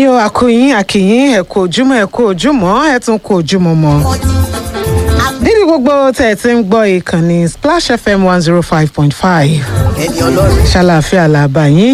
ní o àkóyín àkìyín ẹ kú ojúmọ́ ẹ kú ojúmọ́ ẹ tún kú ojúmọ́ mọ́ níbi gbogbo tẹ̀ ẹ ti ń gbọ́ ìkànnì splash fm one zero five point five ẹni ọlọ́run ṣàlàáfíà làbà yín.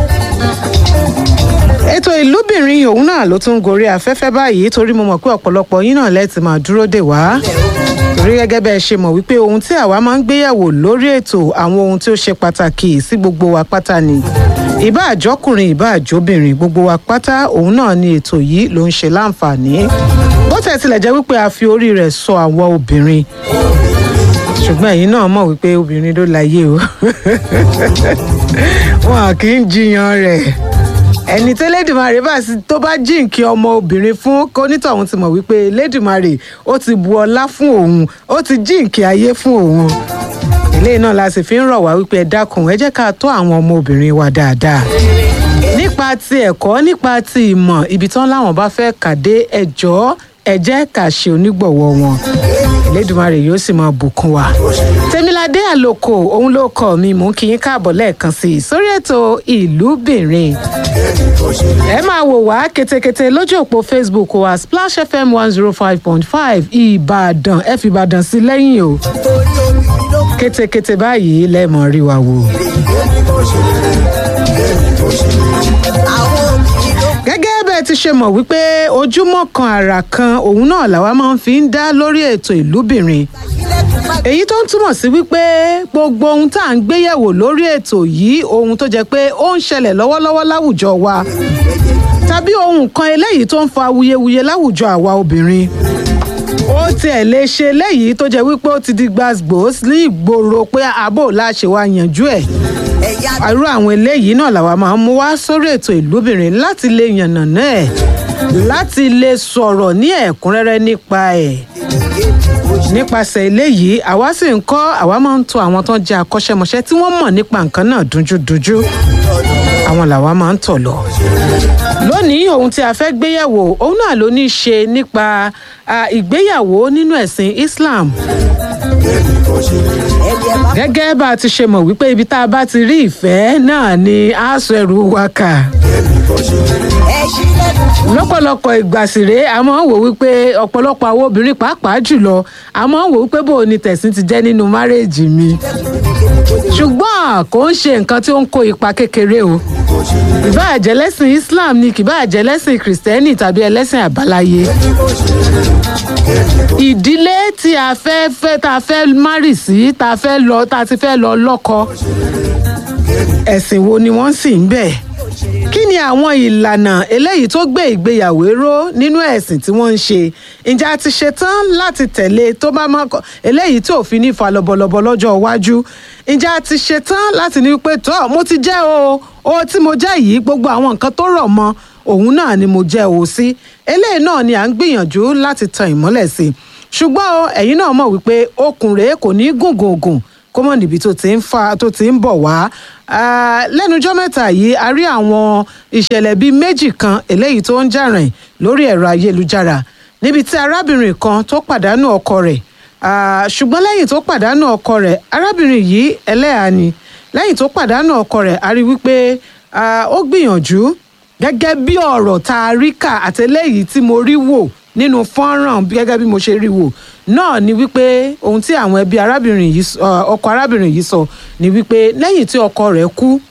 ètò ìlúbìnrin òun náà ló tún gorí afẹ́fẹ́ báyìí torí mo mọ̀ pé ọ̀pọ̀lọpọ̀ yín náà lẹ́ẹ̀tì máa dúró dè wá. torí gẹ́gẹ́ bẹ́ẹ̀ ṣe mọ̀ wípé ohun tí àwa máa ń gbéyàwó lórí ètò àwọn ohun tí ó ṣe pàtàkì sí gbogbo wa pátá ni. ìbá àjọkùnrin ìbá àjọbìnrin gbogbo wa pátá òun náà ni ètò yìí ló ń ṣe láǹfààní. bó tẹ̀ tilẹ̀ jẹ́ wípé a fi orí rẹ̀ sọ àwọn obìnrin ṣùgbọ́n ẹ̀yin náà mọ̀ wípé obìnrin ló láyé o wọn kì í jiyàn rẹ̀ ẹni tí lẹ́dùnmarè bá sì tó bá jíǹkí ọmọ obìnrin fún kónítọ̀hún ti mọ̀ wípé lẹ́dùnmarè ó ti bu ọlá fún òun ó ti jíǹkí ayé fún òun eléyìí náà la sì fi ń rọ̀ wá wípé ẹ dákun ẹ jẹ́ ká tọ́ àwọn ọmọ obìnrin wa dáadáa nípa ti ẹ̀kọ́ nípa ti ìmọ̀ ibi tán láwọn bá fẹ́ kàdé ẹjọ́ ẹ jẹ́ ká ṣe onígbọ̀wọ́ wọn elédùnmarè yóò sì máa bùkún wa. tèmiládé àlòkò òun ló kọ mi mú kí yín káàbọ̀ lẹ́ẹ̀kan sí i sórí ètò ìlúbìnrin. ẹ máa wò wá ketekete lójú òpó facebook wa splash fm one zero five point five ìbàdàn ẹ fi ìbàdàn sí lẹ́yìn o torí omi ló ketekete báyìí lẹ́ẹ̀mọ́ rí wa wò. àwọn obìnrin ló gẹ́gẹ́ bẹ́ẹ̀ ti ṣe mọ̀ wípé ojúmọ́ kan àrà kan òun náà làwa máa ń fi ń dá lórí ètò ìlúbìnrin ilẹ̀kùn bá èyí tó ń túmọ̀ sí wípé gbogbo ohun tá à ń gbéyẹ̀wò lórí ètò yìí ohun tó jẹ́ pé ó ń ṣẹlẹ̀ lọ́wọ́lọ́wọ́ láwùjọ wa tàbí ohun kan eléyìí tó ń fa awuyewuye láwùjọ àwa obìnrin ó tiẹ̀ lè ṣe léyìí tó jẹ́ wípé ó ti di gbàgbós ní ìgboro pé àbò láṣẹ wa yanjú ẹ̀ ẹ̀yà irú àwọn eléyìí náà làwa máa ń mú wá sórí ètò ìlúbìnrin láti lè yànnàná ẹ̀ láti lè sọ̀rọ̀ ní ẹ̀kúnrẹ́rẹ́ nípa ẹ̀ nípasẹ̀ eléyìí àwa sì ń kọ́ àwa máa ń tọ̀ àwọn tó ń jẹ́ akọ́ṣẹ́mọṣẹ́ tí wọ́n mọ̀ nípa nǹkan náà dunjúdunjú àwọn làwa máa ń tọ̀ lọ. lónìí ohun tí a fẹ́ gbéyàwó òun náà ló ní í ṣe nípa à, ìgbéyàwó nínú ẹ̀sìn Islam ẹni ẹ bá gẹ́gẹ́ bá a ti ṣe mọ̀ wípé ibi tá a bá ti rí ìfẹ́ náà ni a sọ ẹrù wa kà ẹ ṣílẹ̀kùn fún lọ́pọ̀lọpọ̀ ìgbà sì rèé a máa ń wò wípé ọ̀pọ̀lọpọ̀ àwọn obìnrin pàápàá jùlọ a máa ń wò wípé bó o ní tẹ̀sìn ti jẹ́ nínú márèèjì mi ṣùgbọ́n kò ń ṣe nǹkan tí ó ń kó ipa kékeré o ìbáà jẹ́ lẹ́sìn Islam ni kìbáà jẹ́ lẹ́sìn kìrìsìtẹ́nì tàbí ẹlẹ́sìn àbáláyé ìdílé tí a fẹ́ fẹ́ tá a fẹ́ márì sí tá a fẹ́ lọ tá a ti fẹ́ lọ lọ́kọ ẹ̀sìn wo ni wọ́n sì ń bẹ̀ kí ni àwọn ìlànà eléyìí tó gbé ìgbéyàwó ró nínú ẹ̀sìn tí wọ́n ń ṣe ǹjẹ́ a ti ṣetán láti tẹ̀lé tó bá máa kọ́ eléyìí tí òfin ní fa lọ́bọ̀lọ́bọ̀ lọ́jọ́ iwájú ǹjẹ́ a ti ṣetán láti ní pé tọ́ mo ti jẹ́ o o tí mo jẹ́ yìí gbogbo àwọn nǹkan tó rọ̀ mọ́ òun náà ni mo jẹ́ o sí eléyìí náà ni à ń gbìyànjú láti tan ìmọ́lẹ̀ sí i ṣùgbọ́n o ẹ̀yin náà mọ̀ wípé okùn rèé kò ní gùngùngùn kó mọ̀ níbi tó ti ń fa tó ti ń bọ̀ wá Ah, lẹ́nujọ́ mẹ́ta yìí a rí àwọn ìṣẹ̀lẹ̀ bíi méjì kan eléyìí tó ń jà rìn lórí ẹ̀rọ ayélujára níbi tí arábìnrin kan tó pàdánù ọkọ rẹ̀ Ah, ṣùgbọ́n lẹ́yìn tó pàdánù ọkọ rẹ̀ arábìnrin yìí ẹlẹ́hàá ni lẹ́yìn tó pàdánù ọkọ rẹ̀ a rí wípé ah, ó gbìyànjú gẹ́gẹ́ bí ọ̀rọ̀ tá a rí kà àtẹlẹ́yìí tí mo rí wò nínú fọ́nrán gẹ́gẹ́ bí mo ṣe rí wò náà ni wípé ohun tí àwọn ẹbí arábìnrin yìí sọ- ọ, ọkọ arábìnrin yìí sọ ni wípé lẹ́yìn tí ọkọ rẹ̀ kú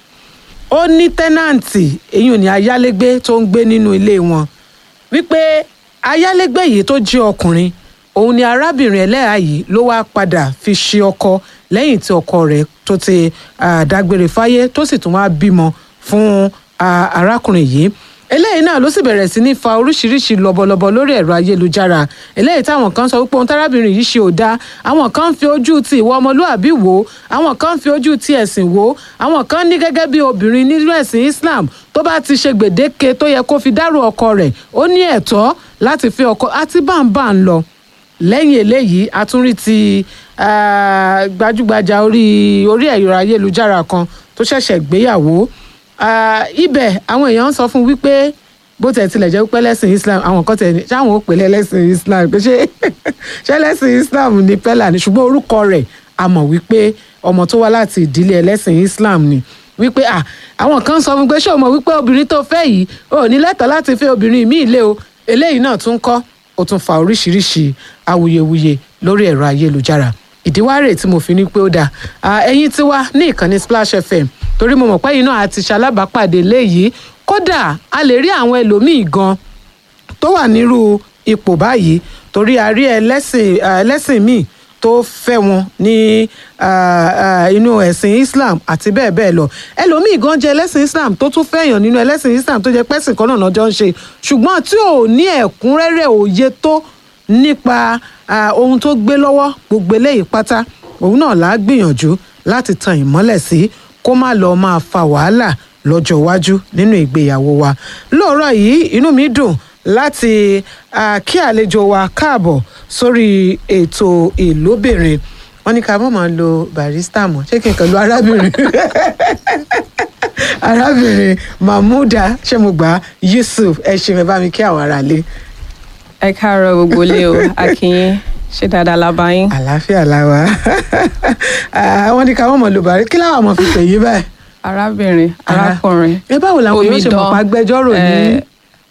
ó ní tẹ́nàǹtì èyí ò ní ayálégbé tó ń gbé nínú ilé wọn wípé ayálégbé yìí tó jẹ́ ọkùnrin òun ni arábìnrin ẹlẹ́yà yìí ló wá padà fi ṣe ọkọ lẹ́yìn tí ọkọ rẹ̀ tó ti ah, dágbére fáyé tó sì tún wá bímọ fún ah, arákùnrin yìí eléyìí náà ló sì bẹ̀rẹ̀ sí ní fa oríṣiríṣi lọ́bọ̀lọ́bọ̀ lórí ẹ̀rọ ayélujára eléyìí táwọn kan sọ wípé ohun tárábìnrin yìí ṣe ò dáa àwọn kan ń fi ojú ti ìwà ọmọlúàbí wò ó àwọn kan ń fi ojú ti ẹ̀sìn wò ó àwọn kan ní gẹ́gẹ́ bí obìnrin nínú ẹ̀sìn Islam tó bá ti ṣe gbèdéke tó yẹ kó fi dárò ọkọ rẹ̀ ó ní ẹ̀tọ́ láti fi ọkọ àti báńbá ń lọ lẹ́yìn eléyìí a tún rí ti ah, gbajúgbajà orí orí ẹ̀rọ ayélujára kan tó ṣẹ̀ṣẹ̀ gbéyàwó Ah, ibẹ̀ àwọn èèyàn ń sọ fún wípé bó tẹ̀ tilẹ̀ jẹ́ pé lẹ́sìn Islam àwọn kan tẹ̀ ní ṣáwọn ò pè lẹ́lẹ́sìn Islam pé ṣé ṣé lẹ́sìn Islam ni pẹ́lá ni ṣùgbọ́n orúkọ rẹ̀ a mọ̀ wípé ọmọ tó wá láti ìdílé ẹlẹ́sìn Islam ni wípé à àwọn kan sọ fún pé ṣé o mọ̀ wípé obìnrin tó fẹ́ yìí ò ní lẹ́tọ̀ọ́ láti fẹ́ obìnrin míì lé o eléyìí náà tún kọ́ ó tún fa oríṣiríṣi awuyewuye lórí ẹ̀rọ ayélujára ìdíwárè tí mo fi ní pé ó dáa Ah, ẹ̀yin tí wá ní ìkànnì Splash FM torí mo mọ̀ pé yìí náà àti ṣalábàápàdé léyìí kódà a lè rí àwọn ẹlòmíì gan tó wà nírú ipò báyìí torí a rí ẹlẹ́sìn ah, ẹlẹ́sìn míì tó fẹ́ wọn ní ah, ah, inú ẹ̀sìn Islam àti bẹ́ẹ̀ bẹ́ẹ̀ lọ ẹlòmíì gan jẹ́ ẹlẹ́sìn Islam tó tún fẹ́yàn nínú ẹlẹ́sìn Islam tó jẹ́ pẹ́sìn kan náà lọ́jọ́ ń ṣe ṣùgbọ́n tí ò ní ẹ̀kúnrẹ́rẹ́ òye tó nípa ah, ohun tó gbé lọ́wọ́ gbogbo eléyìí pátá òun náà là á gbìyànjú láti tan ìmọ́lẹ̀ sí kó má lọ́ọ́ máa fa wàhálà lọ́jọ́ iwájú nínú ìgbéyàwó wa lóòrọ̀ yìí inú mi dùn láti ah, kí àlejò wa káàbọ̀ sórí ètò ìlóbìnrin wọ́n ní ká mọ̀ máa lo barista mọ́ ṣé kí n kàn lo arábìnrin arábìnrin mahmuda ṣé mo gbà á? yusuf ẹ ṣe mẹ bá mi kí àwọn aráalé ẹ káàárọ̀ gbogbo ilé o akínyín ṣé dáadáa la bá yín. àlàáfíà làwà Ah, wọ́n ní ká mọ̀ máa lo barista kí láwọn ọmọ fi pè yí báyìí. arábìnrin Ara- arákùnrin ẹ báwo làwọn yóò ṣe mọ̀ omidan, pa agbẹjọ́rò ní. ẹ,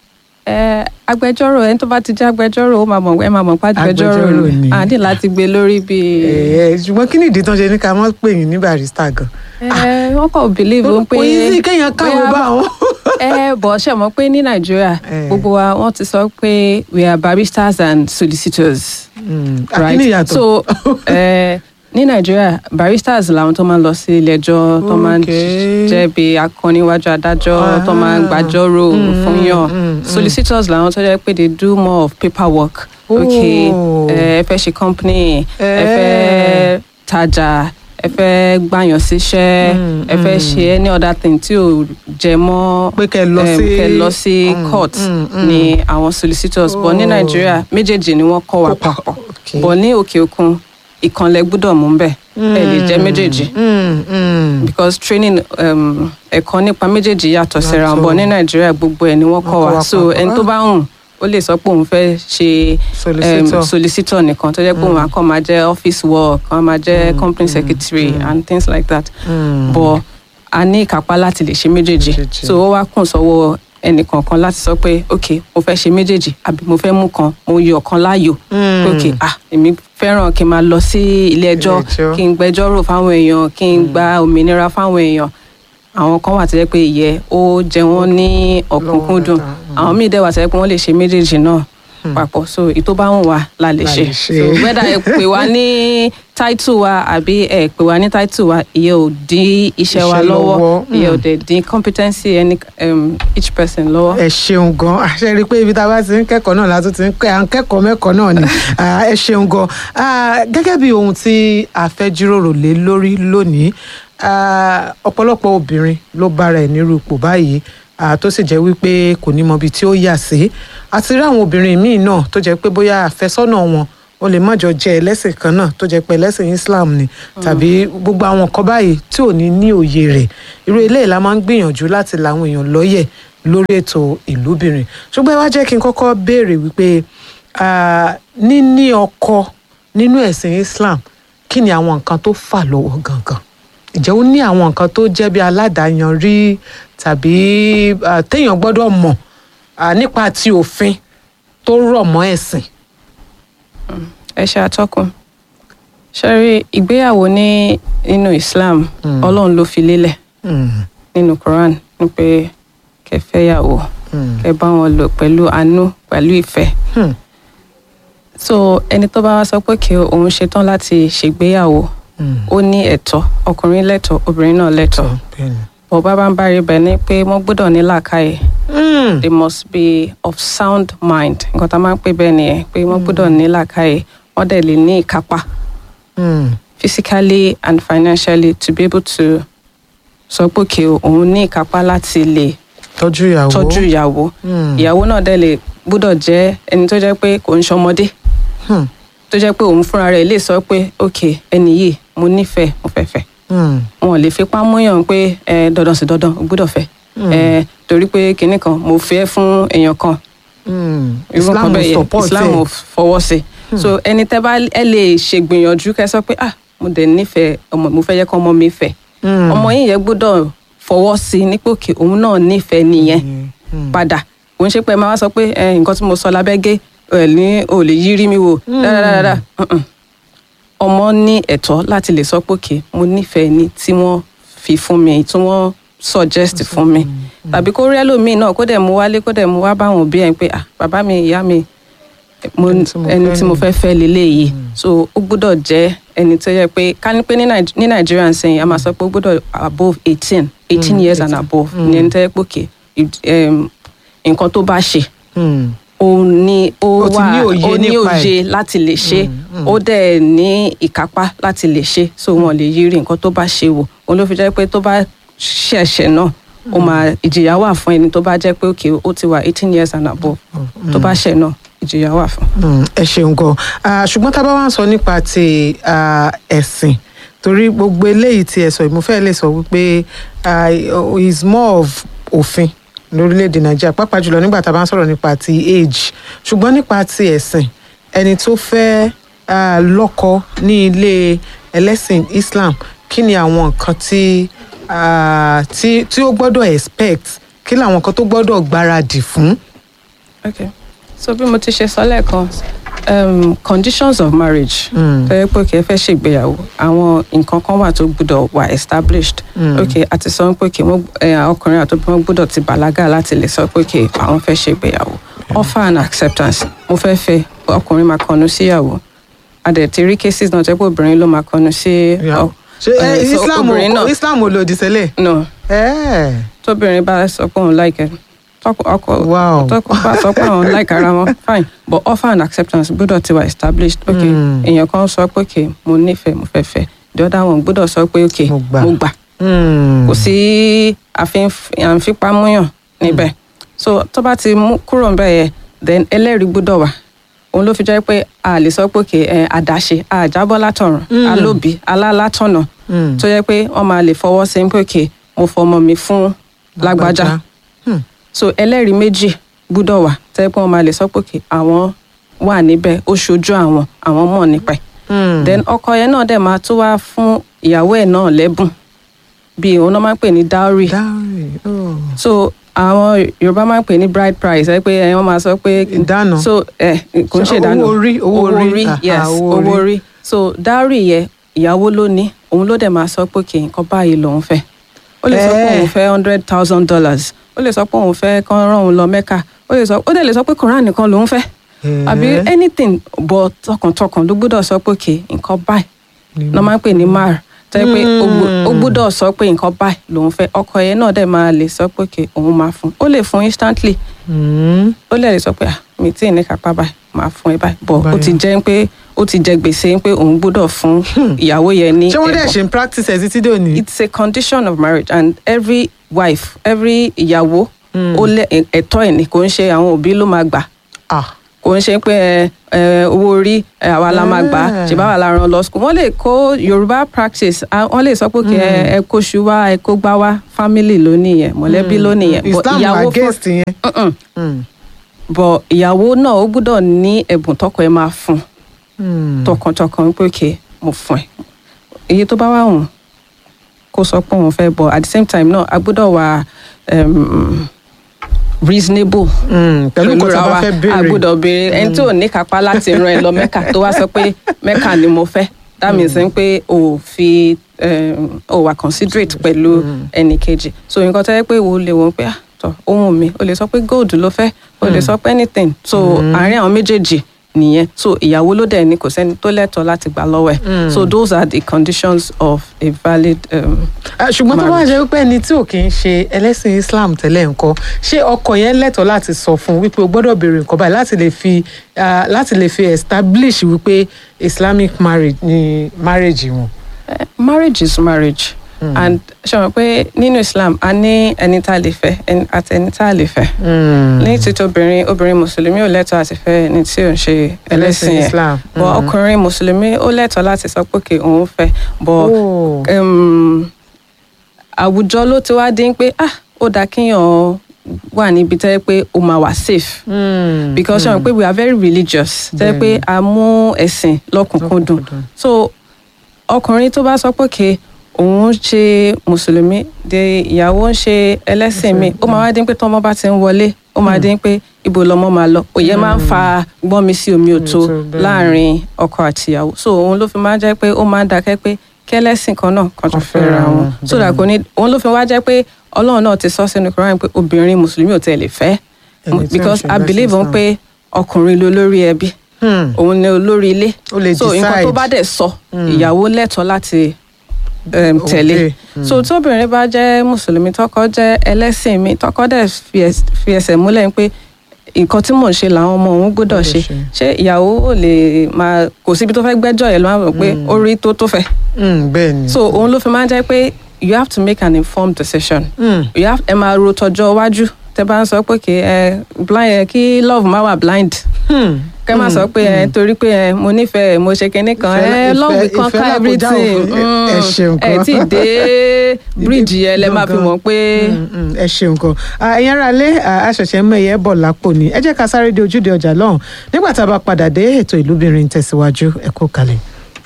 ẹ, agbẹjọ́rò ẹni tó bá ti jẹ́ agbẹjọ́rò ó máa mọ̀ ẹ máa mọ̀ pé agbẹjọ́rò Agbẹjọ́rò ni. ni àdé láti gbé lórí bíi. ẹ ṣùgbọ́n kí ni ìdí tán ṣe ní ká mọ́ pè yín ní barista gan. ẹ wọ́n kàn believe ó pé kò yí sí kéèyàn káwé bóyá- bá wọn. ẹ bọ̀ ṣe mọ̀ pé ní nàìjíríà Eh. gbogbo wa wọ́n ti sọ pé we are barristers and solicitors. àkíní ìyàtọ̀. so eh, ní nàìjíríà barristers làwọn tó máa ń lọ sí ilé ẹjọ́ tó máa ń Okay. jẹ́ bí akọniwájú adájọ́ tó máa ń Ah. gbàjọ́rò Mm, fún yàn mm, mm. solicitors làwọn tó jẹ́ pé they do more of paperwork okay Oh. eh, ẹ fẹ́ ṣe company ẹ Eh. fẹ́ tajà ẹ fẹ́ gbàyàn síṣẹ́ Mm, ẹ fẹ́ ṣe any other thing tí ò jẹ mọ́ Pé kẹ́ lọ em, sí- kẹ́ lọ sí Mm, court mm, mm. ni àwọn solicitors but ní Oh. nàìjíríà méjèèjì ni wọ́n kọ́ wa Kó pa- papọ̀ okay. bọ̀ ní òkè òkun ìkànlẹ̀ gbọ́dọ̀ mú bẹ́ẹ̀ ẹ lè jẹ́ méjèèjì Mm, mm. because training um, ẹ̀kọ́ nípa méjèèjì yàtọ̀ síra Yàtọ̀. bọ̀ ní nàìjíríà gbogbo ẹ̀ ni wọ́n kọ́ kọ́ wa wa so papọ̀. ẹni tó bá hùn ó lè sọ pé òun fẹ́ ṣe Solicitor. um, solicitor nìkan tó jẹ́ pé òun akọ́ máa jẹ́ office work kan máa jẹ́ company secretary and things like that Mm. bọ̀ a ní ìkápá láti lè ṣe méjèèjì Méjèèjì. so ó wá kùn sọ́wọ́ ẹnìkọ̀ọ̀kan láti sọ pé ok mo fẹ́ ṣe méjèèjì àbí mo fẹ́ mú kan mo yọ ọ̀kan láàyò Mm. pé ok ah èmi fẹ́ràn kí n máa lọ sí ilé ẹjọ́ Ilé-ẹjọ́. kí n gbẹjọ́rò fáwọn èèyàn kí n gba òmìnira fáwọn èèyàn àwọn kan wà tó jẹ́ pé ìyẹ́ ó jẹ wọ́n ní ọ̀kúnkúndùn Lọ́wọ́ dáadáa. àwọn míì dẹ̀ wà tó jẹ́ pé wọ́n lè ṣe méjèèjì náà papọ̀ so ìtó bá wùn wá la lè La ṣe lè ṣe. so whether ẹ pè wá ní title wa àbí ẹ pè wá ní title wa ìyẹn ò dín iṣẹ́ wa Iṣẹ́ lọ́wọ́ lọ́wọ́, ìyẹn ò mm. dẹ̀ dín competency any um, each person lọ́wọ́. ẹ ṣeun gan àṣẹ rí i pé ibi tá a bá ti ń kẹ́kọ̀ọ́ náà la tún ti ń kẹ́ à ń kẹ́kọ̀ọ́ mẹ́kọ̀ọ́ náà ni Ah, ẹ ṣeun gan Ah, gẹ́gẹ́ bí ohun tí a fẹ́ jíròrò lé lórí lónìí ah, ọ̀pọ̀lọpọ̀ obìnrin ló bára ẹ̀ nírú ipò báyìí ah, tó sì jẹ́ wípé kò ní mọ ibi tí ó yà sí àti rí àwọn obìnrin míì náà tó jẹ́ pé bóyá àfẹ́sọ́nà wọn ó lè má jọ jẹ́ ẹlẹ́sìn kan náà tó jẹ́ pé ẹlẹ́sìn Islam ni tàbí gbogbo àwọn nǹkan báyìí tí ò ní ní òye rẹ̀ irú eléyìí la máa ń gbìyànjú láti la àwọn èèyàn lọ́yẹ̀ lórí ètò ìlúbìnrin ṣùgbọ́n ẹ wá jẹ́ kí n kọ́kọ́ béèrè wípé ah, níní ọkọ nínú ẹ̀sìn Islam kí ni àwọn nǹkan tó fà lọ́wọ́ gangan ǹjẹ́ ó ní àwọn nǹkan tó jẹ́ bí aládàáyanrí tàbí ah, téèyàn gbọ́dọ̀ mọ̀ ah, nípa ti òfin tó rọ̀ mọ́ ẹ̀sìn. ẹ ṣe àtọkùn ṣẹ́rí ìgbéyàwó ní nínú Islam Mm. Ọlọ́run ló fi lélẹ̀ Mm, nínú Quran ní pé kẹ́ fẹ́yàwó mm, kẹ́ bá wọn lò pẹ̀lú àánú pẹ̀lú ìfẹ́ hmm, so ẹni tó bá wá sọ pé kí òun ṣetán láti ṣègbéyàwó mm. ó ní ẹ̀tọ́ ọkùnrin lẹ́tọ̀ọ́ obìnrin náà lẹ́tọ̀ọ́ Bẹ́ẹ̀ni. bọ̀ bá bá ń bá rí bẹ́ẹ̀ ni pé wọ́n gbọ́dọ̀ ní làákàyè Mm, they must be of sound mind nǹkan tá a máa ń pè bẹ́ẹ̀ nìyẹn pé wọ́n gbọ́dọ̀ ní làákàyè wọ́n dẹ̀ lè ní ìkápá mm, physically and financially to be able to sọ pé kí òun ní ìkápá láti lè tọ́jú ìyàwó. tọ́jú ìyàwó Mm, ìyàwó náà dẹ̀ lè gbọ́dọ̀ jẹ́ ẹni tó jẹ́ pé kò ń ṣọmọdé hmm, tó jẹ́ pé òun fúnra rẹ̀ lè sọ pé ok ẹni yìí mo nífẹ̀ẹ́ mo fẹ́ fẹ́ mm, wọn ò lè fipá múyàn pé ẹ dandan sí dandan o gbọ́dọ̀ fẹ́ ẹ torí pé kinní kan mo fẹ́ fún èèyàn kan mm. irú Islam nǹkan bẹ́ẹ̀ yẹn support Islam ẹ̀. ò fọwọ́ sí so ẹni tẹ́ bá ẹ lè ṣègbìyànjú kẹ́ sọ pé ah mo dẹ̀ nífẹ̀ẹ́ ọmọ mo fẹ́ yẹ kọ́ ọmọ mi fẹ́ Mm. ọmọ yìí yẹn gbọ́dọ̀ fọwọ́ sí i ní pé òkè òun náà nífẹ̀ẹ́ nìyẹn padà kò ń ṣe pé ẹ máa wá sọ pé ẹ, nǹkan tí mo sọ lábẹ́gẹ́ ẹ ní ò lè yí rí mi wò dáadáa Mm-mm. ọmọ ní ẹ̀tọ́ láti lè sọ pé òkè mo nífẹ̀ẹ́ ni tí wọ́n fi fún mi tí wọ́n suggest fún mi tàbí kó rí ẹlòmíì náà kó dẹ̀ mú wálé kó dẹ̀ mú wá báwọn òbí ẹ̀ pé ah bàbá mi ìyá mi mo Ẹni tí mo ẹni fẹ́ tí mo nìyí. fẹ́ fẹ́ leléyìí so ó gbọ́dọ̀ jẹ́ ẹni tó yẹ pé ká ní pé ní Nàìj- ní nàìjíríà ń sẹ́yìn a máa sọ pé ó gbọ́dọ̀ above eighteen eighteen years and above ní ẹni tó yẹ pé òkè nǹkan tó bá ṣe Hmm. ó ní ó Ó ti wà ní òye ó ní nípa ẹ̀. òye láti lè ṣe ó dẹ̀ ní ìkápá láti lè ṣe so wọn lè yiri nǹkan tó bá ṣe wò òun ló fi jẹ́ pé tó bá ṣẹ̀ṣẹ̀ náà ó máa ìjìyà wà fún ẹni tó bá jẹ́ pé òkè ó ti wà eighteen years and above tó bá ṣẹ̀ náà ìjìyà wà fún. Mm, ẹ ṣeun gan Ah, ṣùgbọ́n tá a bá wá ń sọ nípa ti ah, ẹ̀sìn torí gbogbo eléyìí tí ẹ sọ yìí mo fẹ́ lè sọ wípé ah, is more of òfin lórílẹ̀‐èdè nàìjíríà pàápàá jùlọ nígbà tá a bá ń sọ̀rọ̀ nípa ti age ṣùgbọ́n nípa ti ẹ̀sìn ẹni tó fẹ́ ah, lọ́kọ ní ilé ẹlẹ́sìn islam kí ni àwọn nǹkan tí ah, tí tí ó gbọ́dọ̀ expect kí làwọn nǹkan tó gbọ́dọ̀ gbáradì fún. okay so bí mo ti ṣe sọ lẹ́ẹ̀kan um, conditions of marriage Mm. tó yẹ pé kì í fẹ́ ṣègbéyàwó àwọn nǹkan kan wà tó gbúdọ̀ wà established Mm. okay àti sọ pé kì í ọkùnrin àti obìnrin gbúdọ̀ ti bàlágà láti lè sọ pé kì àwọn fẹ́ ṣègbéyàwó offer and acceptance mo fẹ́ fẹ́ ọkùnrin máa kọnu síyàwó adẹ̀ ti rí cases náà jẹ́ pé obìnrin ló máa kọnu sí ọ- ṣé eh, eh, so islam obìnrin náà islam ò lòdì sílẹ̀. no Eh, tóbìnrin bá sọ pé òun láìkẹ tọkọ ọkọ Wow. tọkọ bá sọ pé òun láìka ara wọn fine but offer and acceptance gbọ́dọ̀ ti wà established ok Mm. èèyàn kan sọ pé ok mo nífẹ̀ẹ́ mo fẹ́ fẹ́ the other one gbọ́dọ̀ sọ pé ok Mo gbà. mo gbà hmm. kò sí àfin- àfipámúyàn níbẹ̀ so tó bá ti mú kúrò níbẹ̀ yẹn then ẹlẹ́rìí gbọ́dọ̀ wà òun ló fi jẹ́ pé a lè sọ pé ok ẹ, àdáṣe àjábọ́ látọ̀run Mm. alóbi alálátọ̀nà Mm. tó yẹ pé wọ́n máa lè fọwọ́ sí pé ok mo fọmọ mi fún lágbájá Hmm. so ẹlẹ́rìí méjì gbúdọ̀ wà tẹ́ pé wọ́n máa lè sọ pé kí àwọn wà níbẹ̀ ó ṣojú àwọn àwọn mọ̀ nípa ẹ̀ Hmm. then ọkọ yẹn náà dẹ̀ máa tún wá fún ìyàwó ẹ̀ náà lẹ́bùn bí òun náà máa ń pè ní dowry Dowry. Oh. so àwọn yorùbá máa ń pè ní bride price ẹ pé ẹ wọ́n máa sọ pé Ìdáná. so ẹ kò ń ṣe Owó ìdáná orí, owó orí. Aha, yes owó owó orí. orí so dowry yẹ ìyàwó ló ní òun ló dẹ̀ máa sọ pé kì í nǹkan báyìí lòun fẹ́ ó lè sọ pé Eh. òun fẹ́ hundred thousand dollars ó lè sọ pé òun fẹ́ kán rán òun lọ mẹ́kà ó lè sọ ó dẹ̀ lè sọ pé koran nìkan lòun fẹ́ àbí Eh. anything but tọkàntọkàn ló gbọ́dọ̀ sọ pé kì í nǹkan báyìí lọ́ máa ń pè ní mar tẹ́ pé ó gbó- ó gbọ́dọ̀ sọ pé nǹkan báyìí lòun fẹ́ ọkọ yẹn náà dẹ̀ máa lè sọ pé kì òun máa fún ó lè fún instantly Hmm. ó lè lè sọ pé ah mi tí ì ní kápá báyìí máa fún ẹ báyìí bọ̀ ó Báyìí. ti jẹ́ pé ó ti jẹ gbèsè pé òun gbọ́dọ̀ fún ìyàwó yẹn ní ṣé wọ́n dẹ̀ ẹ̀bùn. ṣe ń practice ẹ̀ títí dòní. it's a condition of marriage and every wife every ìyàwó ó lẹ ẹ̀tọ́ ẹ̀ ní kò ń ṣe àwọn òbí ló máa gbà Ah. kò ń ṣe pé ẹ, ẹ, owó orí ẹ, àwa la máa gbà á Ah. ṣe báwa la rán lọ school wọ́n lè kó yorùbá practice ah, wọ́n lè sọ pé kí ẹ ẹ kó ṣu wá ẹ kó gbá wá family ló nìyẹn mọ̀lẹ́bí ló nìyẹn but islam ìyàwó fún- against yẹn. Mm-mm. Hmm. but ìyàwó náà ó gbọ́dọ̀ ní ẹ̀bùn tọkọ ẹ máa fún Hmm. tọkàntọkàn pé kí mo fún ẹ èyí tó bá wà wùn kó sọ pé òun fẹ́ bọ̀ at the same time náà a gbọ́dọ̀ wà um, reasonable Hmm. pẹ̀lú nǹkan tí ra a bá wa fẹ́ a béèrè. gbọ́dọ̀ béèrè ẹni tí ò ní kápá láti ran ẹ lọ mẹ́kà tó wá sọ pé mẹ́kà ni mo fẹ́ that means mm. pé o ò fi um, o wà considerate pẹ̀lú ẹnì kejì so nǹkan tó yẹ pé wo lè wọ́n pé ah tọ ohun mi o lè sọ pé gold ló fẹ́ o lè sọ pé anything so àárín àwọn méjèèjì nìyẹn so ìyàwó ló dẹ̀ ni kò sẹ́ni tó lẹ́tọ̀ọ́ láti gbà lọ́wọ́ ẹ̀ so those are the conditions of a valid um, Ah, ṣùgbọ́n tó bá marriage. jẹ́ wípé ẹni tí ò kì í ṣe ẹlẹ́sìn islam tẹ́lẹ̀ nǹkan ṣé ọkọ yẹn lẹ́tọ̀ọ́ láti sọ fún un wípé o gbọ́dọ̀ béèrè nǹkan báyìí láti lè fi ah, láti lè fi establish wípé islamic marriage ni marriage wọn. Eh, marriage is marriage mm. and ṣe mọ̀ pé nínú islam a ní ẹni tá a lè fẹ́ ẹni- àti ẹni tá a lè fẹ́ ní títí obìnrin obìnrin mùsùlùmí ò lẹ́tọ̀ọ́ àti fẹ́ ẹni tí ò ń ṣe ẹlẹ́sìn ẹ̀ islam. bọ̀ ọkùnrin mùsùlùmí ó lẹ́tọ̀ọ́ láti sọ pé kí òun fẹ́ bọ̀ Oh. um, àwùjọ ló ti wá dín pé ah ó dáa kíyàn wà níbi tẹ́ pé ó máa wà safe Mm. because ṣe mọ̀ pé we are very religious tẹ́ pé a mú ẹ̀sìn lọ́kùnkúndùn Lọ́kùnkúndùn. so ọkùnrin tó bá sọ pé ke òun ń ṣe mùsùlùmí de ìyàwó ń ṣe ẹlẹ́sìn mi ó máa wá dín pé tọ́mọ bá ti ń wọlé ó máa dín pé ibo lọmọ máa lọ òye máa ń fa gbọ́n mi sí omi òtó Òtó, bẹ́ẹ̀ ni. láàrin ọkọ àti ìyàwó so òun ló fi máa jẹ́ pé ó máa ń dákẹ́ pé kẹ́lẹ́sìn kan náà kan tó Kan fẹ́ra fẹ́ra wọn wọn, so that kò ní òun ló fi wá jẹ́ pé ọlọ́run náà ti sọ sínú Quran pé obìnrin mùsùlùmí ò tẹ̀ lè fẹ́ Ẹni tí ó ń because ṣe I ẹlẹ́sìn believe Islam. pé ọkùnrin ló lórí ẹbí Hmm. òun ni olórí ilé Ó lè so nǹkan tó decide. bá dẹ̀ sọ ìyàwó lẹ́tọ̀ọ́ láti um, tẹ̀lé Obey. so tóbìnrin bá jẹ́ mùsùlùmí tọkọ jẹ́ ẹlẹ́sìn mi tọkọ dẹ̀ fi ẹs- fi ẹsẹ̀ múlẹ̀ pé nǹkan tí mò ń ṣe làwọn ọmọ òun gbọ́dọ̀ ṣe ṣe. ṣé ìyàwó ò lè máa kò síbi tó fẹ́ gbẹ́jọ́ yẹn ló máa rò pé ó rí tó tó fẹ́ Hmm, bẹ́ẹ̀ ni. so òun ló fi máa ń jẹ́ pé you have to make an informed decision Hmm. you have ẹ máa ro tọjọ́ iwájú tẹ bá ń sọ pé kí ẹ blind ẹ kí love má wà blind Hmm. kẹ má sọ pé ẹ torí pé ẹ mo nífẹ̀ẹ́ mo ṣe kinní kan Ìfẹ́- ẹ love ìfẹ́- kan ìfẹ́ ká lákòjá everything òfin. Ẹ- ẹ Mm. ṣeun ẹ kan. tí ì dé bíríìjì yẹn lẹ máa fi mọ̀ pé Mm, mm, ẹ ṣeun kan Ah, ẹ̀yin ará lé àṣẹ̀ṣẹ̀ mẹ́yẹ bọ̀ lápò ni ẹ jẹ́ ká sáré dé ojúde ọjà lọ́hùn nígbà tá a bá padà dé ètò ìlúbìnrin tẹ̀síwájú ẹ kú kalẹ̀.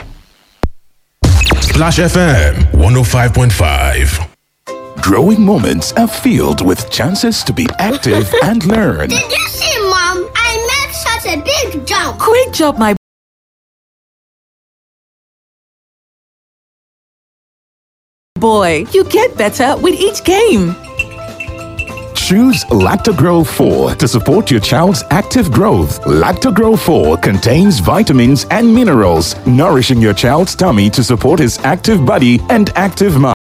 Splash FM 105.5. Growing moments are filled with chances to be active and learn. Did you see, Mom? I made such a big jump. Great job, my boy. You get better with each game. Choose Lactogro 4 to support your child's active growth. Lactogro 4 contains vitamins and minerals, nourishing your child's tummy to support his active body and active mind.